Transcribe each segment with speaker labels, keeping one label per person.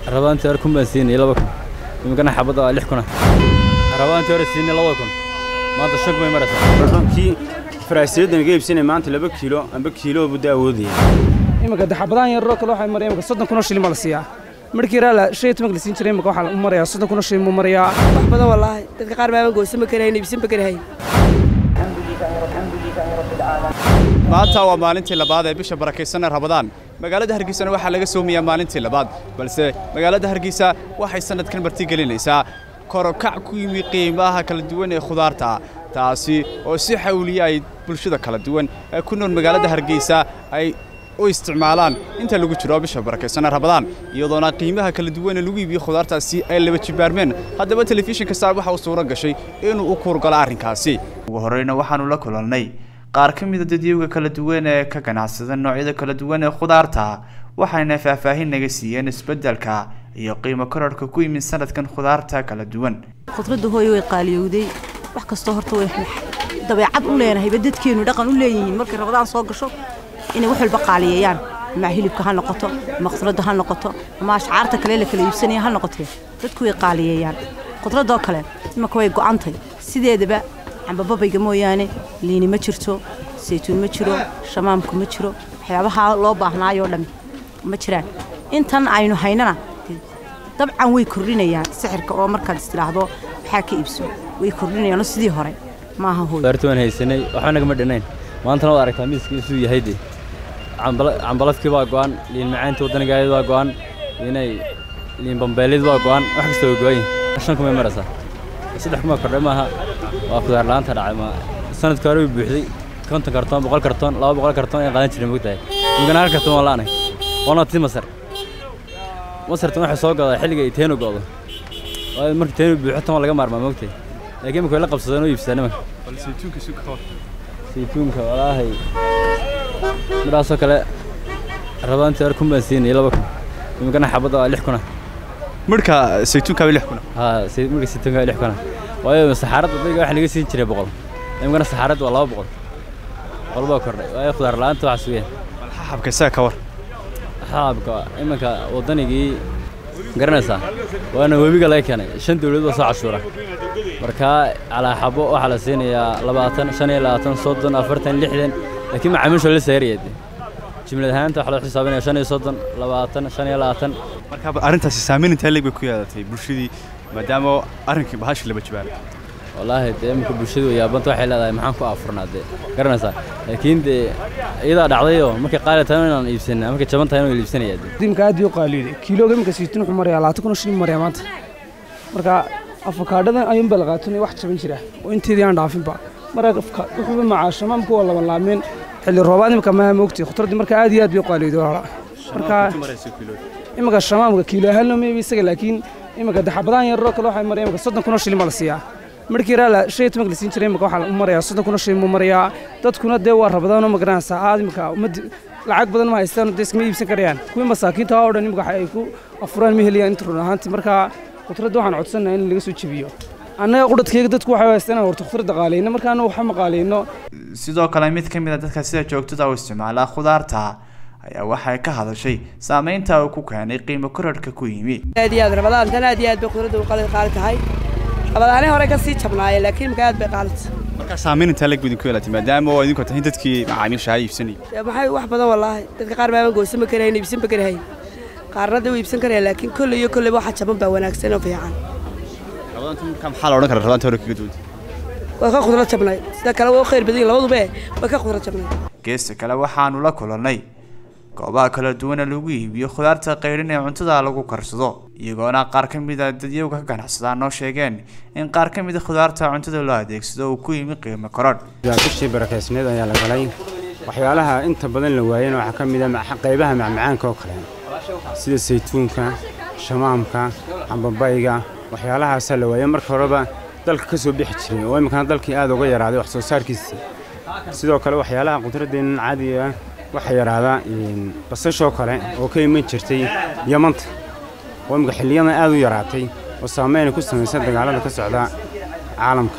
Speaker 1: rabaantii hore kun baan siinay laba kun imikana xabadda waa lix kuna rabaantii hore siinay laba kun maanta shan kumay maraysaa
Speaker 2: rankii faraasiyaddan iga iibsanay maanta laba kiilo amba kiilo budda awoodaya
Speaker 3: iminka daxabadaan yaroo kale waxay maraya imika soddon kunoo shilin baa la siiyaa markii raala shan iyo tobanka la siin jiray imika waxaa u marayaa soddon kunoo shilin buu marayaa
Speaker 4: wax badan wallaahi dadka qaar baaban goosan ma karahayn iibsan ma karahayn
Speaker 5: maanta waa maalintii labaad ee bisha barakaysan ee rabadaan magaalada hargeysana waxaa laga soomayaa maalintii labaad balse magaalada hargeysa waxay sannadkan martigelinaysaa korokac ku yimi qiimaha kala duwan ee khudaarta taasi oo si xawliya ay bulshada kala duwan ee ku nool magaalada hargeysa ay u isticmaalaan inta lagu jiro bisha barakaysan ee rabadaan iyadoona qiimaha kala duwan ee lagu iibiyo khudaartaasi ay laba jibaarmeen haddaba telefishinka saab waxa uu suuro gashay inuu u kuurgalo arrinkaasi
Speaker 6: ugu horreyna waxaanu la kulannay qaar ka mida dadyowga kala duwan ee ka ganacsada noocyada kala duwan ee khudaarta waxayna faahfaahin naga siiyeen isbeddelka iyo qiimo korarhka ku yimid sanadkan khudaarta kala duwan
Speaker 7: khudradda hooyo way qaaliyowday wax kastoo horta way dabeecad u leenahayba dadkeennu dhaqan u leeyihiin markay rabadaan soo gasho inay wax walba qaaliyeeyaan ama hilibka ha noqoto ama khudradda ha noqoto ama ashcaarta kale la kala iibsanaya ha noqotee dadku way qaaliyeeyaan khudradoo kale imanka way go'antay sideedaba cambababayga mooyaane liini ma jirto saytuun ma jiro shamaamku ma jiro waxyaabaha loo baahnaayoo dhammi ma jiraan intan aynu haynana dabcan way kordhinayaan sixirka oo markaad istidhaahdo waxaa ka iibso way kordhinayaanoo sidii hore maaha hooy
Speaker 1: khudaartii waan haysanay waxba nagama dhinayn maantana waad aragtaa miiskii isuu yahay dee cambalafkii baa go'an liin macaantii waddanigaayad waa go'an inay liin bambeelid waa go'an wax kasta way go'an yihin shan kumay maraysaa saddex kuma kordhay maaha waa khudaar la'aanta dhacay ma sanadka hore way buuxday konton kartoon boqol kartoon laba boqol kartoon ay qaadan jireen mogtahay imikana hal kartoon waa la'anay waana tii masar masartan waxay soo godaa xilliga ay teenu go'do waayo markii teenu buuxo tan waa laga maarmaa mogtahay laakiin imika way la qabsadeen oo iibsadeen imanka saytuunka walaahay midhaasoo kale rabaantii hore kun baan siinay laba kun imikana xabadda waa lix kuna
Speaker 5: midhka saytuunkaaba lix kuna
Speaker 1: haa marka saytuunka waa lix kuna waayo saxaaradda dayga waxa laga siin jiray boqol imikana saxaaradda waa laba boqol boqol baa kordhay waayo khudaar la'aanta waxaa sugeen
Speaker 5: xabka isaga ka war
Speaker 1: xaabka iminka waddanigii garanaysaa waana webiga laga keenay shan dawladood baa soo cashuura markaa calaa xabo waxaa la siinayaa labaatan shan iyo labaatan soddon afartan lixdan laakiin macaamiisha la saaraya jimlad ahaanta waxaa loo xisaabinaya shan iyo soddon labaatan shan iyo labaatan
Speaker 5: marka arrintaasi saamayn intee leeg bay ku yeelatay bulshadii maadaama arrinkii bahashii laba jibaaray
Speaker 1: wallaahi dee iminka bulshadu yaabanta waxay leedahay maxaan ku afurnaa dee garanaysaa laakiin dee iyadaa dhacdayoo markay qaali tahay inaan iibsanaa markay jaban tahay inuu iibsanaya dee
Speaker 3: imika aad bay u qaaliyooday kiilooga imika saytuun wuxuu marayaa labaatan kunoo shilin marayaa maanta marka afakaadhadan ayuunbaa la qaatunaya wax jaban jira oo inteedii aan dhaafinba marka wuxuuba macaashamaamku waa laban laameen xilli roobaad imika maa moogtay khudradii marka aad iyo aad bay u qaaliyooday walaala marka imika shamaamka kiilo ahaanna mayba isaga laakiin imika daxabadaan yaroo kale waxay maraya imika soddon kunoo shilin baa la siiyaa markii raala shan iyo tobanka la siin jiray imika waxaa u marayaa soddon kunoo shilin buu marayaa dadkuna dee waa rabadaanoo magaranaysaa aad imika ummaddi lacag badan ma haystaan dee iskama iibsan karayaan kuwii masaakiinta oo dhan imika ay ku afuraan ma helayaan inta run ahaantii marka khudradda waxaan codsanayaa in laga soo jebiyo annaga qudhadkayga dadku waxay haystaan horta khudradda qaalayno markaana waxa ma qaalayno
Speaker 6: sidoo kale mid ka mid a dadka sida joogtada u isticmaala khudaarta ayaa waxay ka hadashay saamaynta uu ku keenay qiimo korarhka ku yimi
Speaker 4: aad iyo aad rabadaantan aad iyo aad bay khudradda u qaali qaali tahay rabadaanay hore ka sii jabnaayeen laakiin imika aad bay qaalita
Speaker 5: marka saamayn intee leeg bay idinku yeelatay maadaama oo idinku tahay dadkii macaamiisha ha iibsanayay
Speaker 4: dee maxay wax badan wallaahi dadka qaar baaban goosan ma karahayn iibsan ma karahayn qaarna dee u iibsan karayaan laakiin kolley iyo kolleyba waxa jaban baa wanaagsan oo fiican
Speaker 5: rabadaanta marka maxaa la odhan karaa rabadaanta hore kaga duwanta
Speaker 4: waa ka khudrad jabnay sida kale waa u khayr badan yihin labaduba eh waa ka khudrad jabnay
Speaker 6: geesta kale waxaanu la kulannay goobaha kala duwana lagu iibiyo khudaarta qaydhin ee cuntada lagu karsado iyagoona qaar ka mid a dadyowga ka ganacsadaa noo sheegeen in qaar ka mid a khudaarta cuntada loo adeegsado uu ku yimi qiimo korodh
Speaker 2: bishii barakaysneed ayaa la galay waxyaalaha inta badan la waayeen waxaa ka mid a qaybaha macmacaanka oo kale sida saytuunka shamaamka cambabayga waxyaalahaasaa la waayey marka horeba dalka ka soo bixi jiray oo iminkana dalkii aad uga yaraaday wax soo saarkiisa sidoo kale waxyaalaha qudraddeennan caadiga ah waxaa yaraadaa basashoo kale oo ka iman jirtay yamanta oo imika xilliyadan aad u yaraatay oo saameyna ku samaysan dagaalada ka socda caalamka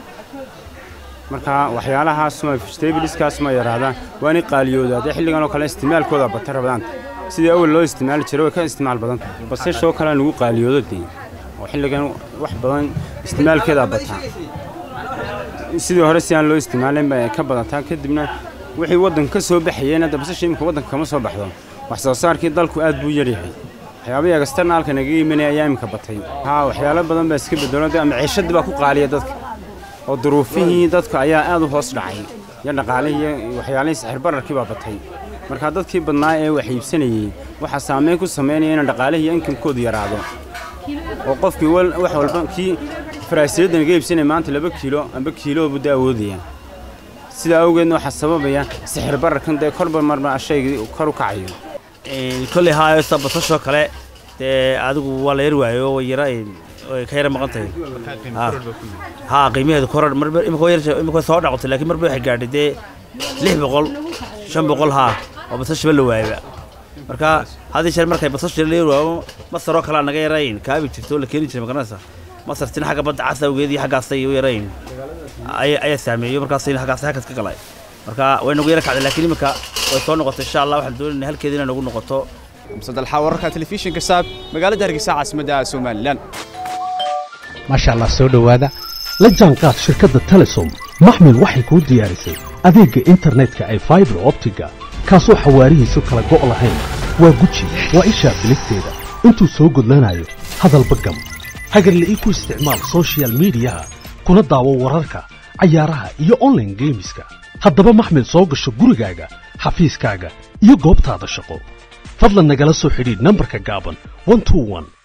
Speaker 2: marka waxyaalahaas ma vegetabliskaas ma yaraada waana qaaliyooda haddee xilligan oo kale isticmaalkooda bata rabadaanta sidii awal loo isticmaali jiray way ka isticmaal badan basashoo kalea nagu qaaliyoodo dee oo xilligan wax badan isticmaalkeedaa bataa sidii hore si aan loo isticmaalin bay ka badataa kadibna wixii waddanka ka soo baxayeen hadda basasha imika waddanka kama soo baxdo wax soo saarkii dalku aad buu yaryahay waxyaabihii agasternaalka naga imanaya ayaa imika batay haa waxyaalo badan baa iska bedelo dee maciishadii baa ku qaaliya dadka oo duruufihii dadka ayaa aad u hoos dhacay iyo dhaqaalihii iyo waxyaalihii sixir bararkii baa batay marka dadkii badnaa ee wax iibsanayey waxaa saameyn ku samaynaya in dhaqaalihii iyo inkamkoodu yaraado oo qofkii wax walba kii faraasiyadda naga iibsanaya maanta laba kiilo amba kiilo buu awoodaya sidaa awgeedna waxaa sababaya sixir bararkan dee korba marba shaygii kor u kacayo
Speaker 8: kolley haaysta basashoo kale dee adigu waa la yar waayo way yara way ka yara maqan tahay haa qiimaheedu korar marba imika way yar imika soo dhacotay laakiin marba waxay gaadhay dee lix boqol shan boqol haa oo basashaba la waayaba marka haddii jeer markay basasha la yar waayo masaroo kalea naga yarayn kaabi jirto oo la keeni jiray magaranaysa masartina xagga badda cas awgeed iyo xaggaasay u yarayn ayaa saameeyo markaasayna xaggaas halkaas ka galay marka way nagu yara kacday laakiin iminka way soo noqotay insha allah waxaan doonayna halkeeda inay nagu noqoto
Speaker 5: msadalxa wararka telefishinka saab magaalada hargeysa caasimadda somalilan
Speaker 9: maasha allah soo dhowaada la jaanqaad shirkadda telesom maxmil waxay kuu diyaarisay adeegga internetka ay faibar optiga kaasoo xawaarihiisu kala go' lahayn waa guji waa ishaa biligteeda intuu soo gudlanayo hadalba gam hagarla'ii ku isticmaal sochial midiyaha kuna daawo wararka cayaaraha iyo onlaine geemiska haddaba maxmil soo gasho gurigaaga xafiiskaaga iyo goobtaada shaqo fadlan nagala soo xidhiidh nambarka gaaban